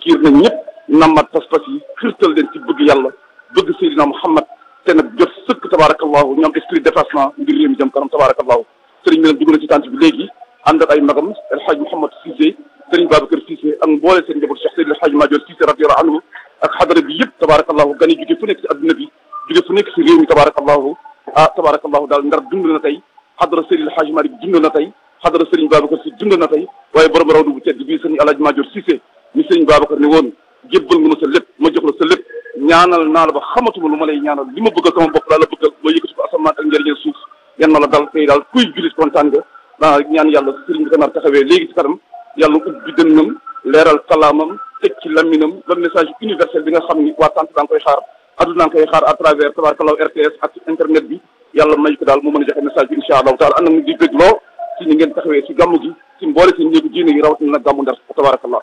xiir nañ ñëpp nammat pas-pas yi xirtal leen ci bëgg yàlla bëgg Seydina Muhammad te nag jot sëkk tabarakallahu ñoom esprit dépassement ngir réew mi jëm kanam tabarakallahu sëriñ bi nag dugg na ci tànt bi léegi ànd ak ay magam El Hadj Mouhamad Cissé sëriñ Babacar Cissé ak mboole seen njaboot Cheikh Seydil El Hadj Madior Cissé radiyallahu anhu ak xadara bi yëpp tabarakallahu gan yi jóge fu nekk si adduna bi jóge fu nekk si réew mi tabarakallahu ah tabarakallahu daal ndar dund na tey xadara Seydil El Hadj Malick dund na tey xadara sëriñ Babacar si dund na tey waaye borom rawdu bu tedd bii sëriñ El Hadj Madior Cissé mi sëriñ Babacar ne woon jébbal nga ma sa lépp ma jox la sa lépp ñaanal naa la ba xamatuma lu ma lay ñaanal li ma bëggal sama bopp laa la bëggal ma yëkkati ko asamaan ak njëriñal suuf yan na la dal tey daal kuy julit kontaan nga daa ñaan yàlla sëriñ bi ganaar taxawee léegi ci kanam yàlla ubbi dënnam leeral kalaamam teg ci laminam ba message universel bi nga xam ni waa tant daa nga koy xaar adduna nga koy xaar à travers tabarakallahu RTS ak internet bi yàlla may ko daal mu mën a joxe message bi insha allahu taala ànd ak di bëgg loo ci ni ngeen taxawee ci gàmmu gi ci mboole seen njëgu diine yi rawatina nag gàmmu ndar tabarakallah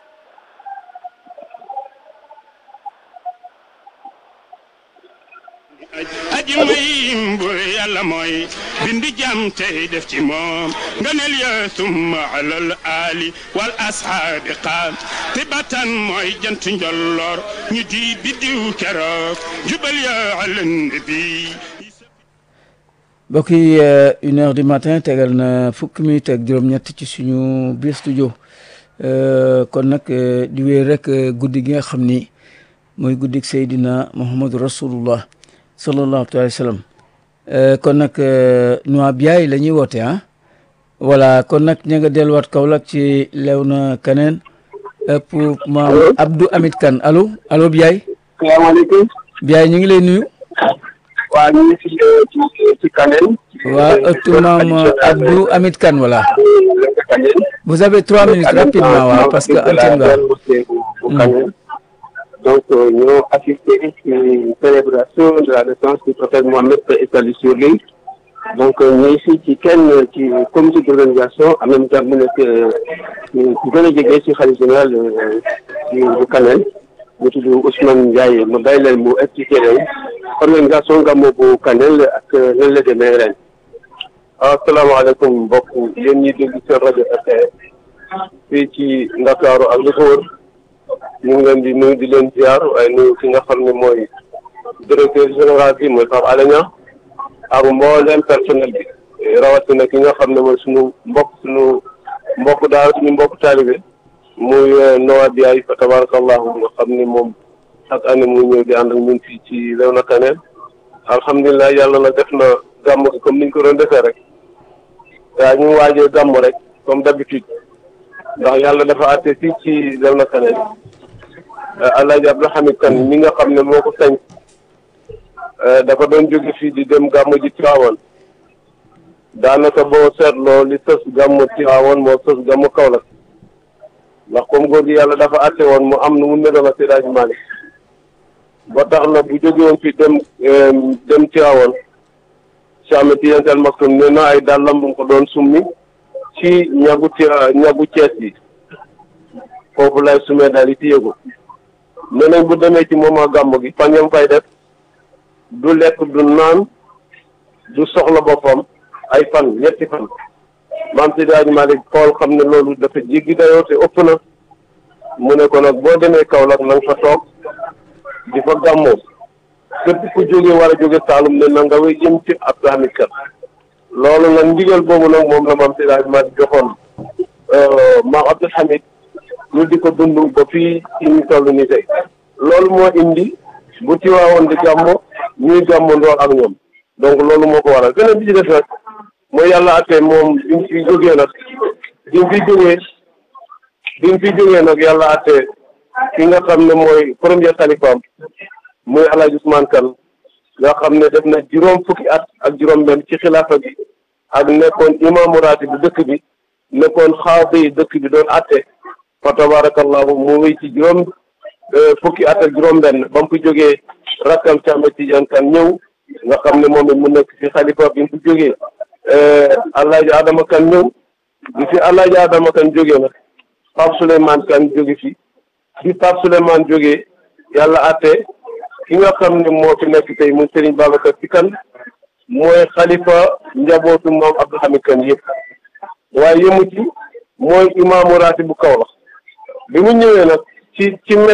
aji may bu yàlla mooy bindi jam tey def ci moom ngëneel ya summa alal ali wal ashaabi qaam tibatan mooy jant njolloor ñu di biddiw keroog jubal ya alan nabi mbokk yi une heure du matin tegal na fukki minute ak juróom-ñett ci suñu biir studio kon nag di wéy rek guddi gi nga xam ni mooy guddik Seydina Muhammadu Rasulullah sallallahu alayhi wa sallam kon nag Noa Biaye la ñuy woote ah voilà kon nag ña nga delluwaat Kaolack ci Léona Kaneen pour maam Abdou Hamid Kane allo allo Biaye. salaamaaleykum. Biaye ñu ngi lay nuyu. waa ñu ngi fi ci ci Kaneen. waa ëttu maam Abdou Hamid Kane voilà. vous avez trois minutes rapidement waaw parce que antenne nga. donc ñoo assisté ci célébration de la naissance du prophète Mohammed paix et salut sur lui donc ñooy fii ci kenn ci comité d'organisation en même temps mu nekk ku gën a jege ci xalifa général bu Kanel mu tudd Ousmane Ndiaye ma bàyyi leen mu expliqué leen organisation gàmmu bu Kanel ak nan la demee ren. asalaamaaleykum mbokk yéen ñi dégg seen rajo RTS fii ci Ndakaaru ak li ko wër ñu ngi leen di nuyu di leen ziar waaye nuyu ki nga xam ne mooy directeur général bi mooy Pape Alé Niang ak mboolem personnel bi rawatina ki nga xam ne mooy suñu mbokk suñu mbokk daal suñu mbokk taalibe muy Noa Biaye fa tabarakallahu nga xam ni moom chaque année muy ñëw di ànd ak ñun fii ci Léona Kaneen alhamdulilah yàlla na def na gàmm gi comme niñ ko doon defee rek daa ñu waajee gàmm rek comme d'habitude ndax yàlla dafa àtte fii ci Léona Kaneen Alaaji Abdou Hamid Kane mi nga xam ne moo ko sañ dafa doon jóge fii di dem gàmmu ji Tiwaawan daanaka boo seetloo li sës gàmmu Tiwaawan moo sës gàmmu Kaolack ndax comme góor gi yàlla dafa àtte woon mu am nu mu meloon ak Seydi Malick ba tax na bu jóge woon fi dem dem Tiwaawan Cheikh Ahmed Tidiane Sy Al Maktoum nee na ay dàllam bu ko doon summi ci ñagu ci ñagu Cees yi foofu lay sumee daal di téye ko nee nañ bu demee ci moment gàmmu gi fan yam fay def du lekk du naan du soxla boppam ay fan ñetti fan maam Seydi Hadji Malick xool xam ne loolu dafa jéggi dayoo te ëpp na mu ne ko nag boo demee Kaolack na nga fa toog di fa gàmmoo képp ku jóge war a jóge Saalum ne na nga way jëm ci Abdou Hamid Kane loolu nag ndigal boobu nag moom la maam Seydi Hadji Malick joxoon maam Abdou Hamid ñu di ko dund ba fii ci ñu toll nii tey loolu moo indi bu Tiwaawoon di gàmmo ñuy gàmmo ndoor ak ñoom donc loolu moo ko waral beneen bi ci def nag mooy yàlla àtte moom bi mu fi jógee nag bi mu fi jógee bi mu fi jógee nag yàlla àtte ki nga xam ne mooy premier xalifaam muy El Hadj Ousmane Kane nga xam ne def na juróom fukki at ak juróom-benn ci xilaafa bi ak nekkoon imaamu raati bu dëkk bi nekkoon xaadi dëkk bi doon àtte fa tabarakallahu mu wéy ci juróom fukki at ak juróom-benn ba mu fi jógee rakkam Cheikh Ahmed Tidiane Kane ñëw nga xam ne moom it mu nekk ci xalifa bi mu fi jógee Alaaji Adama Kane ñëw bi fi Alaaji Adama Kane jógee nag Pape Souleymane Kane jóge fi bi Pape Souleymane jógee yàlla àtte ki nga xam ne moo fi nekk tey muy Serigne Babacar Sy Kane mooy xalifa njabootu moom Abdou Hamid Kane yëpp waaye yëmu ci mooy imaamu raati bu Kaolack bi mu ñëwee nag ci ci